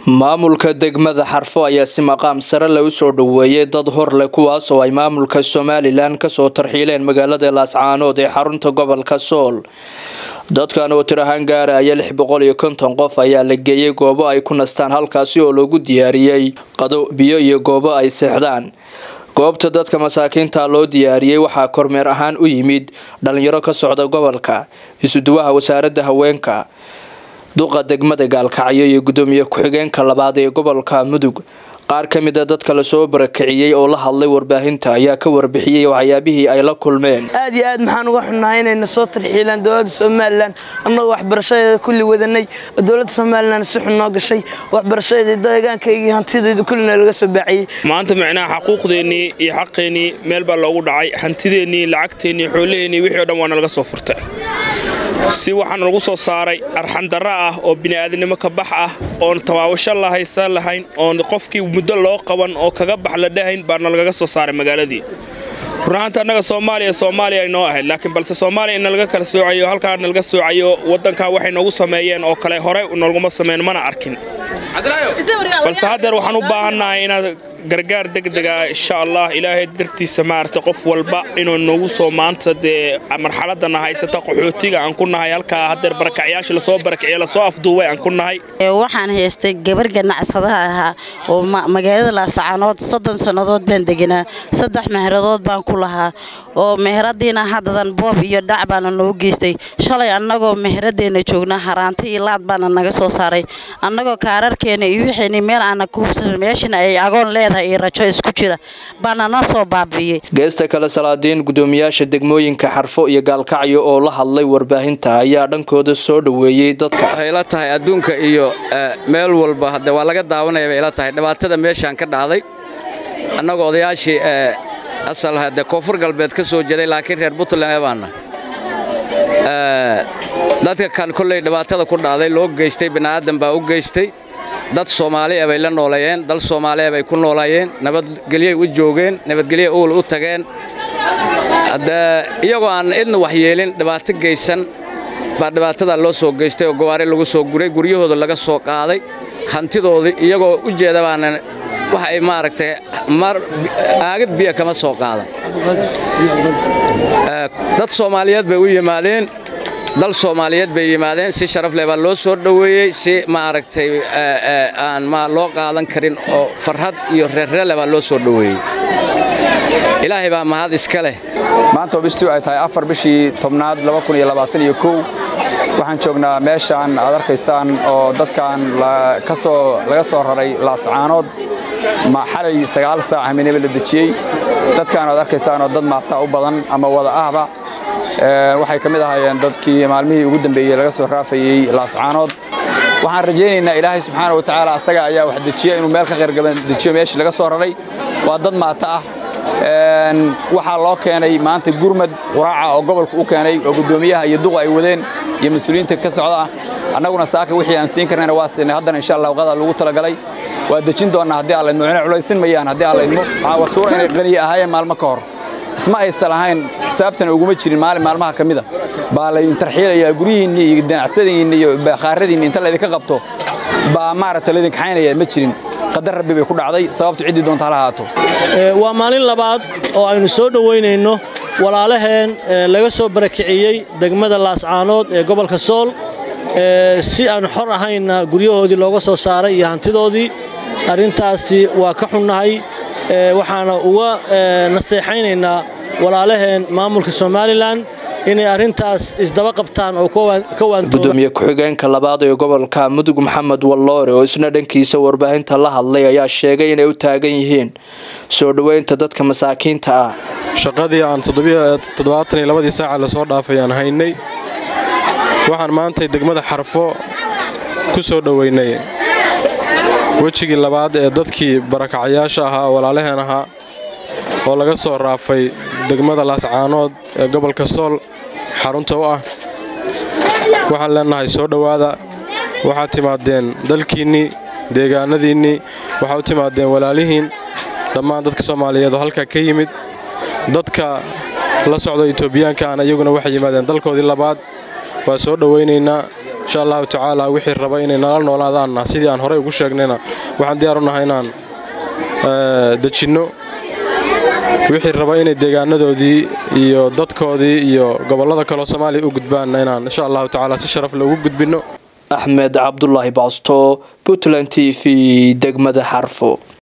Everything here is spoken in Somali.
maamulka degmada xarfo ayaa si maqaam sare le u soo dhoweeyey dad hor leh kuwaas oo ay maamulka somalilan kasoo tarxiileen magaalada laascaanood ee xarunta gobolka sool dadkan oo tir ahaan gaaraya lix boqol iyo konton qof ayaa la geeyey goobo ay ku nastaan halkaasi oo lagu diyaariyey qado biyo iyo goobo ay seexdaan goobta dadka masaakiinta loo diyaariyey waxaa kormeer ahaan u yimid dhalinyaro ka socda gobolka isuduwaha wasaaradda haweenka duqa degmada gaalkacyo iyo gudoomiye ku-xigeenka labaad ee gobolka mudug qaar ka mid a dadka lasoo barakiciyey oo la hadlay warbaahinta ayaa ka warbixiyey waxyaabihii ay la kulmeen aad iyo aad maxaan uga xunnahay inayna soo tarxiilaan dowladda somalilan annagoo waxbarashadeeda kulli wadanay oo dowladda somalilan si xun noo gashay waxbarashadeeda deegaankaygii hantideeda kullina laga soo baaciyey maanta micnaha xaquuqdeennii iyo xaqeennii meel baa loogu dhacay hantideennii lacagteennii xoolaheennii wixii o dhan waana laga soo furtay si waxaana lagu soo saaray arxandarra ah oo bini'aadinimo ka bax ah oon tawaabasho la haysan lahayn oon qofkii muddo loo qaban oo kaga bax la dhahayn baana lagaga soo saaray magaaladii runahaanta annaga soomaaliya soomaaliya ay noo ahayd laakiin balse soomaaliya in nalaga kala soocayo halkaa nalaga soocayo waddankaa waxay noogu sameeyeen oo kale horey nolguma sameyn mana arkin balse haddeer waxaan u baahannahay inaad gargaar degdega insha allah ilaahay dartiisa maaragta qof walba inuu nagu soo maanta dee marxaladana haysata qaxootiga aan ku nahay halkaa haddeer barakacyaasha lasoo barakiciye lasoo afduubay aan ku nahay waxaan haystay gabar ganacsadaha ahaa oo magaalada laasacaanood soddon sannadood baan deganaa saddex meheradood baan ku lahaa oo meheradiina haddadan boob iyo dhac baana noo geystay shalay annagoo meheradeenna joognaa haraanta iyo laad baana naga soo saaray annagoo kaararkeena iyo wixeenii meel aana ku hubsan meeshana ay agoon leedahay iyo rajo isku jira baana na soo baabi'iyey geesta kale salaadiin gudoomiyaasha degmooyinka xarfo iyo gaalkacyo oo la hadlay warbaahinta ayaa dhankooda soo dhoweeyey dadka waxay ila tahay adduunka iyo meel walba hadde waa laga daawanaya bay ila tahay dhibaatada meeshaan ka dhacday annagoo odayaashii asal hadde koonfur galbeed ka soo jeeday laakiin reer puntland baana dadka kan kolley dhibaatada ku dhacday loo geystay bini'aadan baa u geystay dad soomaaliya bay la nooleeyeen dal soomaaliya bay ku noolaayeen nabadgelyay u joogeen nabadgelya uwl u tageen hadde iyagoo aan idna waxyeelin dhibaato geysan baa dhibaatadaa loo soo geystay oo gawaari lagu soo guray guryahooda laga soo qaaday hantidoodii iyagoo u jeeda baana wax ay maaragtay mar aagad biya kama soo qaadan dad soomaaliyeed bay u yimaadeen dal soomaaliyeed bay yimaadeen si sharaf leh baa loo soo dhoweeyey si maaragtay aan ma loo qaadan karin oo farxad iyo reerreele baa loo soo dhoweeyey ilaahay baa mahad iska leh maanta oo bishtii ay tahay afar bishii tobnaad waxaan joognaa meeshaan aad arkaysaan oo dadkan laga soo raray laascaanood xalay sagaal saac haminaba la dejiyey dadkaan aad arkaysaan oo dad maataa u badan ama wada ahba waxay ka mid ahaayeen dadkii maalmihii ugu dambeeyey laga soo raafayey laascaanood waxaan rajaynaynaa ilaahay subxaana wa tacaala asaga ayaa wax dejiya inuu meel ka qayrgaban dejiyo meeshii laga soo raray waa dad maata ah waxaa loo keenay maanta gurmad quraaca oo gobolka u keenay oo guddoomiyaha iyo duqa ay wadeen iyo mas-uuliyiinta ka socda annaguna saaka wixii aan siin karnayna waa siinay haddana insha allah waqada lagu talagalay waa dejin doonnaa haddii alla idmo inay culaysin mayaan haddii alla idmo waxaa wasuura inay qaniya ahaayeen maalmo ka hor isma aysan lahayn xisaabtana uguma jirin maalin maalmaha ka mida baa laydin tarxiilayaa guryihiinni iyo ganacsadiinni iyo bakhaaradiinni inta laydinka qabto baa maaragta laydin kaxaynaya ma jirin qadar rabbi bay ku dhacday sababtu ciddii doonta hala ahaato waa maalin labaad oo aynu soo dhowaynayno walaalaheen laga soo barakiciyey degmada laascaanood ee gobolka sool si aanu xor ahaynna guryahoodii looga soo saaray iyo hantidoodii arrintaasi waa ka xunnahay waxaana uga naseexaynaynaa walaalaheen maamulka somalilan inay arrintaas isdaba qabtaan oo ka gudoomiye ku-xigeenka labaad ee gobolka mudug maxamed walloore oo isna dhankiisa warbaahinta la hadlay ayaa sheegay inay u taagan yihiin soo dhoweynta dadka masaakiinta ah shaqadii aan toddobaatan iyo labadii saaca lasoo dhaafay aan haynay waxaan maantay degmada xarfo ku soo dhoweynay wejigii labaad ee dadkii barakacayaasha ahaa oo walaalaheen ahaa oo laga soo raafay degmada laascaanood ee gobolka sool xarunta u ah waxaan leennahay soo dhowaada waxaad timaadeen dalkiinnii deegaanadiinnii waxaad u timaadeen walaalihiin dhammaan dadka soomaaliyeed oo halkaa ka yimid dadka la socda etoobiyaanka ahna iyaguna waxay yimaadeen dalkoodii labaad waa soo dhowaynaynaa insha allahu tacaala wixii raba inay nala noolaadaanna sidii aan horey ugu sheegnayna waxaan diyaar u nahay inaan dejinno wixii raba inay deegaanadoodii iyo dadkoodii iyo gobollada kaleo soomaaliya u gudbaanna inaan insha allahu tacaala si sharaf loogu gudbinno axmed cabdulaahi baasto puntland t v degmada xarfo